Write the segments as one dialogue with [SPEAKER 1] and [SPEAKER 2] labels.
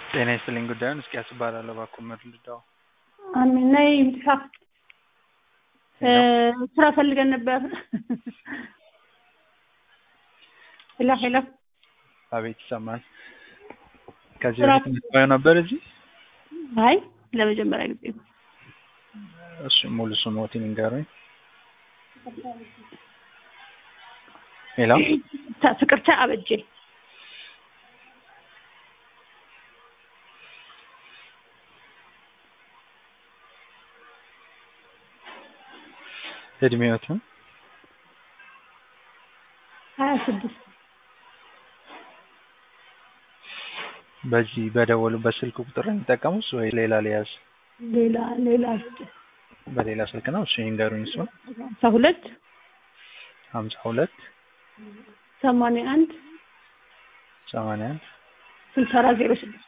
[SPEAKER 1] ጤና ይስጥልኝ ጉዳዩን እስኪያስ እባላለሁ እባክዎ መርልዳው
[SPEAKER 2] አሜን ነይ ይምጥፋ ስራ ፈልገን ነበር ሄሎ ሄሎ
[SPEAKER 1] አቤት ይሰማል ከዚህ
[SPEAKER 2] ስራ-
[SPEAKER 1] በፊት የምትባየው ነበር እዚህ
[SPEAKER 2] አይ ለመጀመሪያ ጊዜ ነው
[SPEAKER 1] እሱ ሙሉ ስሞትን ይንገሩኝ ሄሎ
[SPEAKER 2] ታ- ፍቅርተ አበጄ
[SPEAKER 1] እድሜዎትን
[SPEAKER 2] ሀያ ስድስት
[SPEAKER 1] በዚህ በደወሉበት ስልክ ቁጥር ነው የሚጠቀሙት ወይ ሌላ ሊያዝ
[SPEAKER 2] ሌላ ሌላ
[SPEAKER 1] በሌላ ስልክ ነው እሱ ይንገሩኝ እሱን
[SPEAKER 2] ሀምሳ ሁለት
[SPEAKER 1] ሀምሳ ሁለት
[SPEAKER 2] ሰማንያ አንድ
[SPEAKER 1] ሰማንያ አንድ
[SPEAKER 2] ስልሳ አራት ዜሮ ስድስት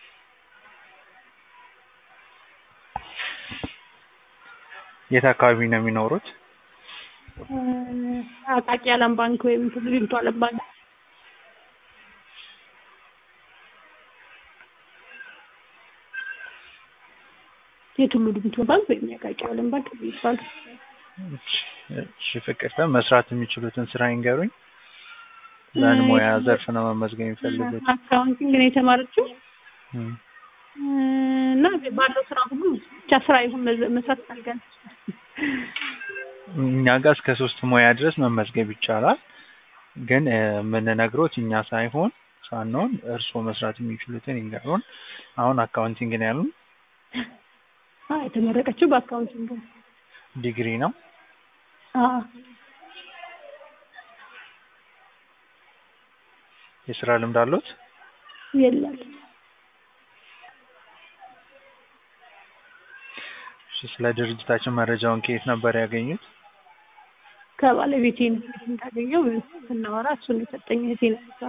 [SPEAKER 1] የት አካባቢ ነው የሚኖሩት
[SPEAKER 2] አቃቂ አለም ባንክ ወይም ሊንቶ አለም ባንክ የቱሉ ድምቱ ባንክ ወይም የአቃቂ አለም ባንክ የሚባል
[SPEAKER 1] እሺ ፍቅርተ መስራት የሚችሉትን ስራ ይንገሩኝ በምን ሙያ ዘርፍ ነው መመዝገብ የሚፈልጉት
[SPEAKER 2] አካውንቲንግ ነው የተማረችው
[SPEAKER 1] እም።
[SPEAKER 2] እና ባለው ስራ ሁሉ ብቻ ስራ ይሁን መዝ- መስራት ፈልገን
[SPEAKER 1] እኛ ጋር እስከ ሶስት ሙያ ድረስ መመዝገብ ይቻላል ግን እ፣ የምንነግሮት እኛ ሳይሆን ሳንሆን እርስዎ መስራት የሚችሉትን ይንገሩን አሁን አካውንቲንግ ነው ያሉን
[SPEAKER 2] አዎ የተመረቀችው በአካውንቲንግ ነው።
[SPEAKER 1] ዲግሪ ነው
[SPEAKER 2] አዎ
[SPEAKER 1] የስራ ልምድ አሉት
[SPEAKER 2] የለም
[SPEAKER 1] እሺ ስለ ድርጅታችን መረጃውን ከየት ነበር ያገኙት
[SPEAKER 2] ከባለቤቴ ነው እንዳገኘው ስናወራ እሱን የሰጠኝ እህቴ ነው እሷ።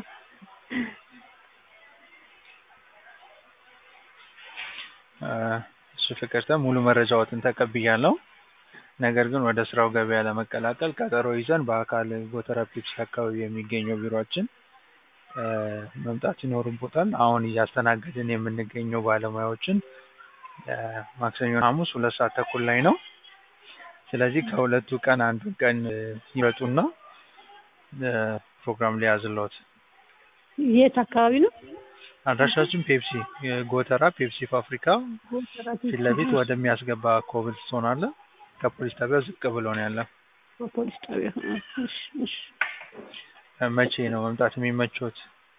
[SPEAKER 1] እ፣ እሺ ፍቅርተ ሙሉ መረጃዎትን ተቀብያለሁ ነገር ግን ወደ ስራው ገበያ ለመቀላቀል ቀጠሮ ይዘን በአካል ጎተራ ፔፕሲ አካባቢ የሚገኘው ቢሮአችን እ፣ መምጣት ይኖርቦታል አሁን እያስተናገድን የምንገኘው ባለሙያዎችን እ፣ ማክሰኞ ሐሙስ ሁለት ሰዓት ተኩል ላይ ነው ስለዚህ ከሁለቱ ቀን አንዱ ቀን እ፣ ይመጡና እ፣ ፕሮግራም ሊያዝልዎት
[SPEAKER 2] የት አካባቢ ነው?
[SPEAKER 1] አድራሻችን ፔፕሲ የጎተራ ፔፕሲ ፋብሪካ ፊት ለፊት ወደሚያስገባ ኮብልስቶን አለ ከፖሊስ ጣቢያው ዝቅ ብሎ ነው ያለ
[SPEAKER 2] በፖሊስ ጣቢያ አ፣ እሺ እሺ
[SPEAKER 1] እ፣ መቼ ነው መምጣት የሚመቾት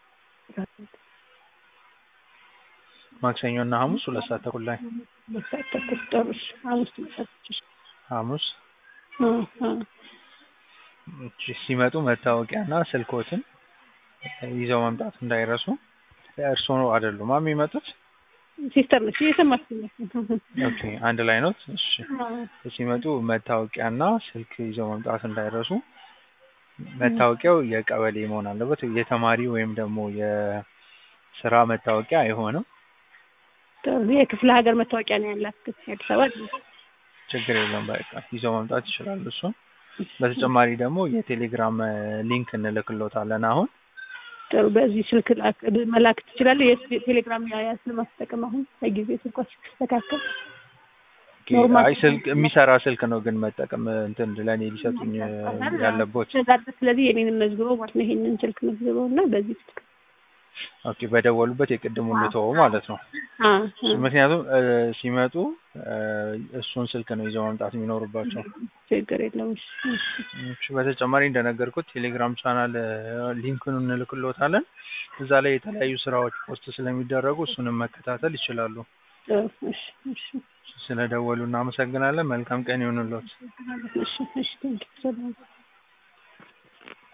[SPEAKER 1] ማክሰኞ እና ሐሙስ ሁለት ሰዓት ተኩል ላይ
[SPEAKER 2] በሰዓት ተኩል ጥሩ እሺ ሐሙስ ትመጣለች
[SPEAKER 1] ሐሙስ
[SPEAKER 2] አ አ
[SPEAKER 1] እሺ ሲመጡ መታወቂያና ስልኮትን ይዘው መምጣት እንዳይረሱ እርስዎ አይደሉም የሚመጡት
[SPEAKER 2] ሲስተር ነች እየሰማች ነው
[SPEAKER 1] ኦኬ አንድ ላይ ነው እሺ
[SPEAKER 2] አ፣
[SPEAKER 1] ሲመጡ መታወቂያና ስልክ ይዘው መምጣት እንዳይረሱ መታወቂያው የቀበሌ መሆን አለበት የተማሪ ወይም ደግሞ የስራ መታወቂያ አይሆንም
[SPEAKER 2] ጥሩ የክፍለ ሀገር መታወቂያ ነው ያላት ግን የአዲስ አበባ አይደለም።
[SPEAKER 1] ችግር የለም በቃ ይዘው መምጣት ይችላሉ እሱን በተጨማሪ ደግሞ የቴሌግራም እ፣ ሊንክ እንልክሎታለን አሁን
[SPEAKER 2] ጥሩ በዚህ ስልክ ላክ- መላክ ትችላለህ። የቴሌግራም ያያዝ ለማስጠቀም አሁን ለጊዜ ስልኳ ሲስተካከል ኖርማል
[SPEAKER 1] አይ ስልክ የሚሰራ ስልክ ነው ግን መጠቀም እንትን ለእኔ ሊሰጡኝ እ፣ ያለቦት
[SPEAKER 2] ስለዚህ ስለዚህ የኔንም መዝግበው ማለት ነው። ይሄንን ስልክ መዝግበው እና በዚህ ስልክ
[SPEAKER 1] ኦኬ በደወሉበት የቅድሙን ልተወው ማለት ነው
[SPEAKER 2] አ
[SPEAKER 1] ምክንያቱም እ፣ ሲመጡ እ፣ እሱን ስልክ ነው ይዘው መምጣት የሚኖርባቸው
[SPEAKER 2] ችግር የለውም። እሺ፣ እሺ።
[SPEAKER 1] እሺ በተጨማሪ እንደነገርኩት ቴሌግራም ቻናል እ፣ ሊንኩን እንልክሎታለን እዛ ላይ የተለያዩ ስራዎች ፖስት ስለሚደረጉ እሱንም መከታተል ይችላሉ
[SPEAKER 2] ጥሩ እሺ፣ እሺ፣
[SPEAKER 1] ስለደወሉ እናመሰግናለን መልካም ቀን ይሁንልዎት
[SPEAKER 2] እሺ፣ እሺ። ቴንኪው ሰላም